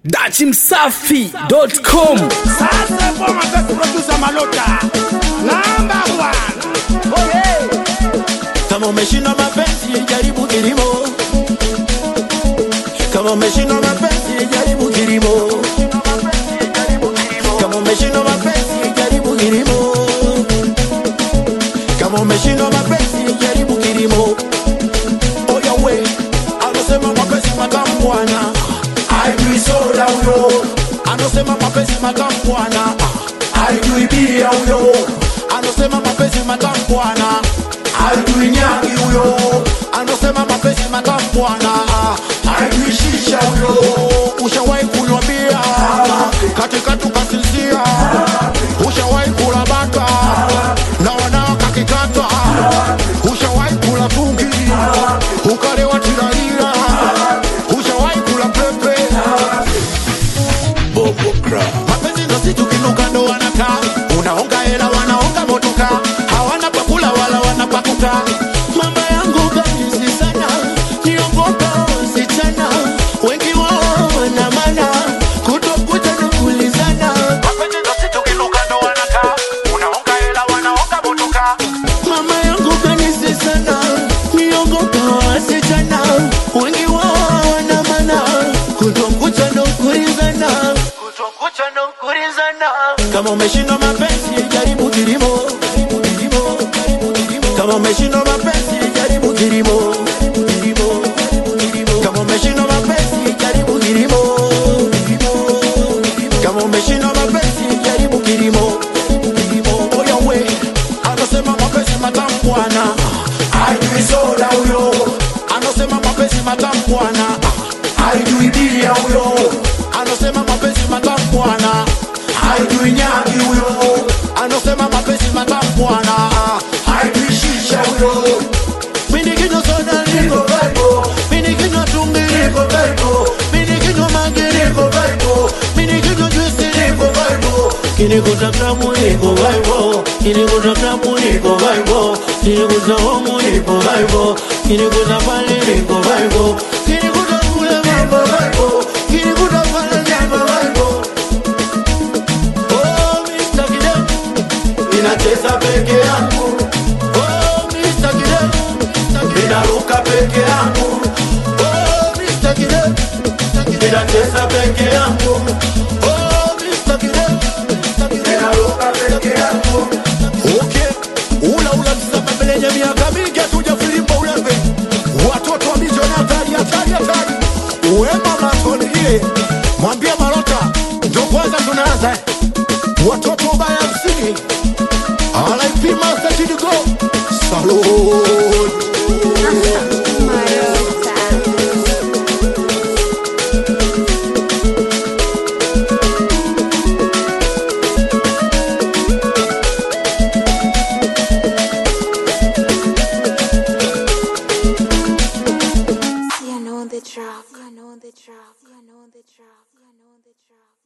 dachimsafi.com Sasa boma zetu producer Malota number one. Kama umeshindwa mapenzi jaribu kilimo. Kama umeshindwa mapenzi jaribu kilimo. Kama umeshindwa mapenzi jaribu kilimo. Kama umeshindwa mapenzi jaribu kilimo. Oya we, anasema mapenzi matamu bwana. Hajui soda huyo. Anasema mapenzi matamu bwana. Hajui bia huyo. Anasema mapenzi matamu bwana. Hajui nyagi huyo. Anasema mapenzi matamu bwana. Hajui shisha huyo. Ushawahi kunywa bia katika tukasinzia. Ushawahi kula bata na wanao kakikata. Ushawahi kula tungi ukalewa tiralira. Ushawahi kula pepe mapenzi ndo si tukinuka ndo wanakaa unaonga hela wanaonga motoka hawana pakula wala wanapakuka mama yangu kabisi sana niogopa wasichana wengi wao wana mana kutokuja na kulizana mapenzi ndo si tukinuka ndo wanakaa unaonga hela wanaonga motoka mama yangu kanisi sana niogopa wasichana wengi wao wana mana kutokuja na kulizana kama umeshindwa mapenzi jaribu kilimo kama umeshindwa mapenzi jaribu kilimo kama umeshindwa mapenzi jaribu kilimo kama umeshindwa mapenzi jaribu kilimo oya we anasema mapenzi matamu bwana ajui soda huyo anasema mapenzi matamu bwana ajui bia huyo anasema mapenzi matamu bwana haijui nyagi huyo anasema mapenzi matamu bwana haijui shisha huyo mini kinywa soda niko vaibo mini kinywa tungi niko vaibo mini kinywa mangi niko vaibo mini kinywa juisi niko vaibo kinikuta klabu niko vaibo kinikuta klabu niko vaibo kinikuta homu niko vaibo kinikuta pale niko vaibo kinikuta kule mambo vaibo kinikuta pale jambo vaibo Oh, Mr. Kidem, ninacheza peke yangu. Oh, Mr. Kidem, ninaruka peke yangu. Oh, Mr. Kidem, ninacheza peke yangu. Oh, Mr. Kidem, ninaruka peke yangu. Okay, ula ula msamba mbele miaka mingi hatuja filimba ulembe. Watoto wa mijoni hatari hatari hatari. Wema matonie, mwambie Marota, ndo kwanza tunaanza eh. watoto baya msini alaipima satidigo salud You know the track. You know the track. You know the track. You know the track.